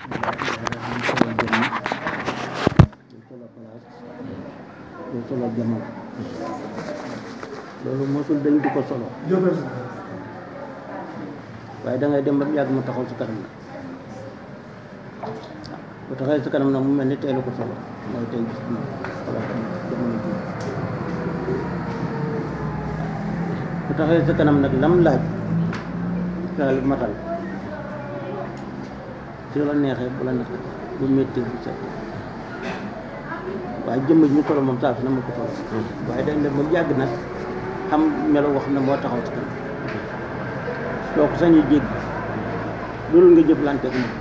du solo jamono loolu mosul dañ di ko solo waaye da ngay dem ba mu yàgg mu taxaw si kanam nag bu taxawee si kanam nag mu mel ni teelu ko solo mooy tey gis na wala jamono ji bu taxawee si kanam nag lam laaj daal matal ci la neexee bu la neexee bu métti bu set waaye jëmm ji ñu solo moom saa su ne ma ko solo waaye dañ dem ba yàgg nag xam melo wax ne moo taxaw ci kanam doo ko sañu jéggi loolu nga jëflante ak moom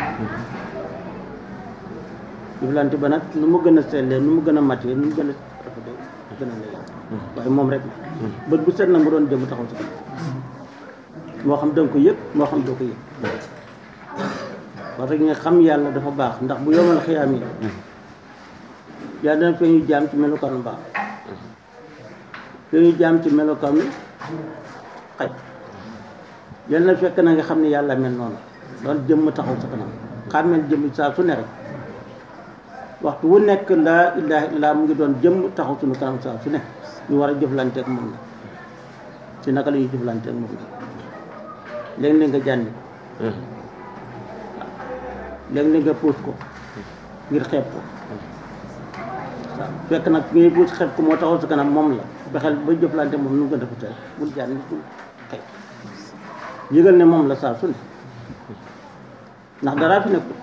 jëflante ba nag nu mu gën a sellee nu mu gën a matee nu mu gën a rafetee gën a lay waaye moom rek la bët bu set na mu doon jëm taxaw ci kanam moo xam danga ko yëg moo xam doo ko yëg parce que nga xam yàlla dafa baax ndax bu yomal xiyaam yi yàlla dana feeñu jaam ci melokaanu baax feeñu jaam ci melokaanu xaj yàlla na fekk na nga xam ne yàlla mel noonu doon jëmm taxaw sa kanam xàmmeel jëmm saa su ne rek waxtu wu nekk laa ilaha illa mu ngi doon jëmm taxaw suñu kanam saa su ne ñu war a jëflante ak moom la ci naka la ñuy jëflante ak moom la léeg-léeg nga jànni ko léeg-léeg nga puus ko ngir xeeb ko waaw fekk nag ngay puus xeeb ko moo taxaw sa kanam moom la bexel ba jëflante moom nu mu gën a rafetee bul jànni bul xeeb yëgal ne moom la saa su ne ndax daraa fi nekk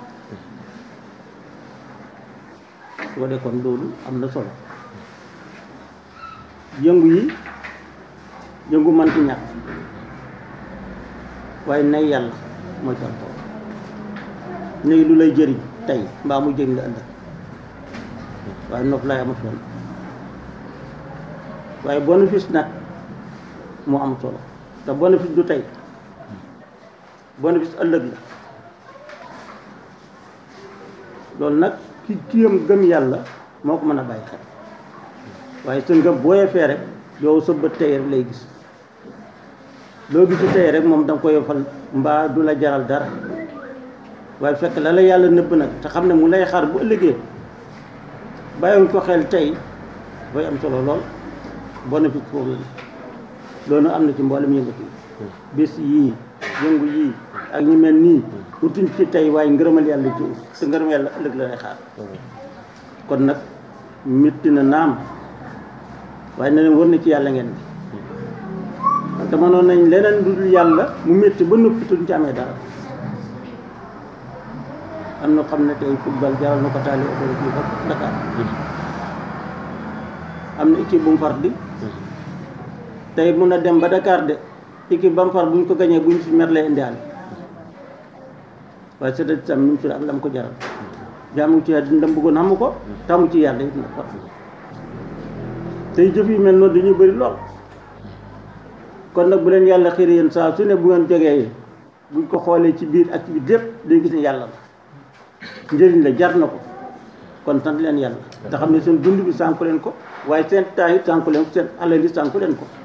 su ko dee kon loolu am na solo yëngu yi yëngu manti ñàkk waaye nay yàlla mooy tontu nay lu lay jëriñ tey mbaa mu jëriñ la ëllëg waaye nopp lay amut solo waaye bénéfice nag moo am solo te bénéfice du tey bénéfice ëllëg la loolu nag ki kiyam gëm yàlla moo ko mën a bàyyi xel waaye sa ngëm booyee fee rek yow sa bët tey rek lay gis loo gisu tey rek moom da nga koy yofal mbaa du la jaral dara waaye fekk la la yàlla nëbb nag te xam ne mu lay xaar bu ëllëgee bàyyiwuñ ko xel tey booy am solo lool bénéfice foofu la loolu am na ci mboolem yëngatu yi bis yii yëngu yii ak ñu mel nii utuñ ci tey waaye ngërëmal yàlla ci ut te ngërëmal yàlla ëllëg la lay xaar kon nag métti na naam waaye na leen wër na ci yàlla ngeen bi te mënoon nañ leneen lu dul yàlla mu métti ba noppi tuñ ci amee dara am na xam ne tey football jaral na ko taali oto fii ba Dakar am na équipe bu mu far di tey mun a dem ba Dakar de équipe ba mu far buñ ko gañee buñ fi mer lay indiwaale waaye c'est tam ni mu tudd ak lam ko jaral jaamu ci yàlla ndam bëggoon xamu ko tamu ci yàlla it na far tey jëf yu mel noonu dañuy bëri lool kon nag bu leen yàlla xiir yéen saa su ne bu ngeen jógee buñ ko xoolee ci biir ak ci biir lépp day gis ne yàlla la njëriñ la jar na ko kon sant leen yàlla te xam ne seen dund bi sànku leen ko waaye seen temps yi sànku leen ko seen alal yi sànku leen ko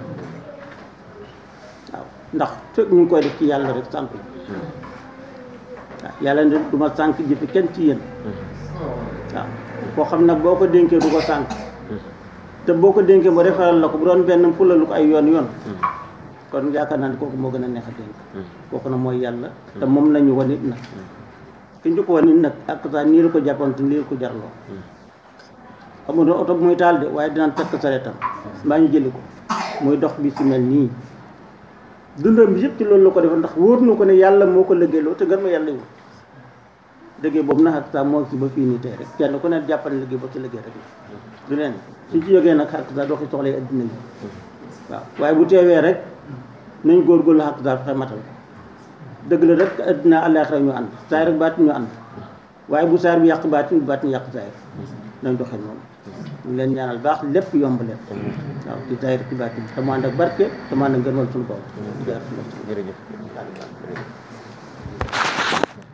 waaw ndax fekk ñu ngi koy def ci yàlla rek sànku waaw yàlla ne du ma sànk jëfi kenn ci yéen waaw koo xam nag boo ko dénkee du ko sànk te boo ko dénkee mu defaral la ko bu doon benn fulalu ko ay yoon yoon kon yaakaar naa ne kooku moo gën a neex a dénk kooku nag mooy yàlla te moom lañu wan it nag ki ñu ko wan it nag ak saa nii la ko jàppoon te nii la ko jarloo xamul ne oto bu muy taal de waaye dinaan tekk sareetam mbaa ñu jëli ko muy dox bi si mel nii dundam bi yëpp ci loolu la ko defoon ndax wóor na ko ne yàlla moo ko liggéeyloo te gën ma yàlla yu liggéey boobu nag ak saa moo si ba fii nii tey rek kenn ku ne jàppal liggéey ba ci liggéey rek la du leen suñ ci jógee nag xàq saa doxi soxla yi addina yi waaw waaye bu teewee rek nañ góorgóorlu xàq saa fexe matal ko dëgg la rek addina àllaaxira ñu ànd saay rek baati ñu ànd waaye bu saar bi yàq baati bu baati yàq saay nañ doxee noonu ñu leen ñaanal baax lépp yomb leen waaw ci saay rek ci baati te mu ànd ak barke te mu ànd ak ngërmal suñu kaw jërëjëf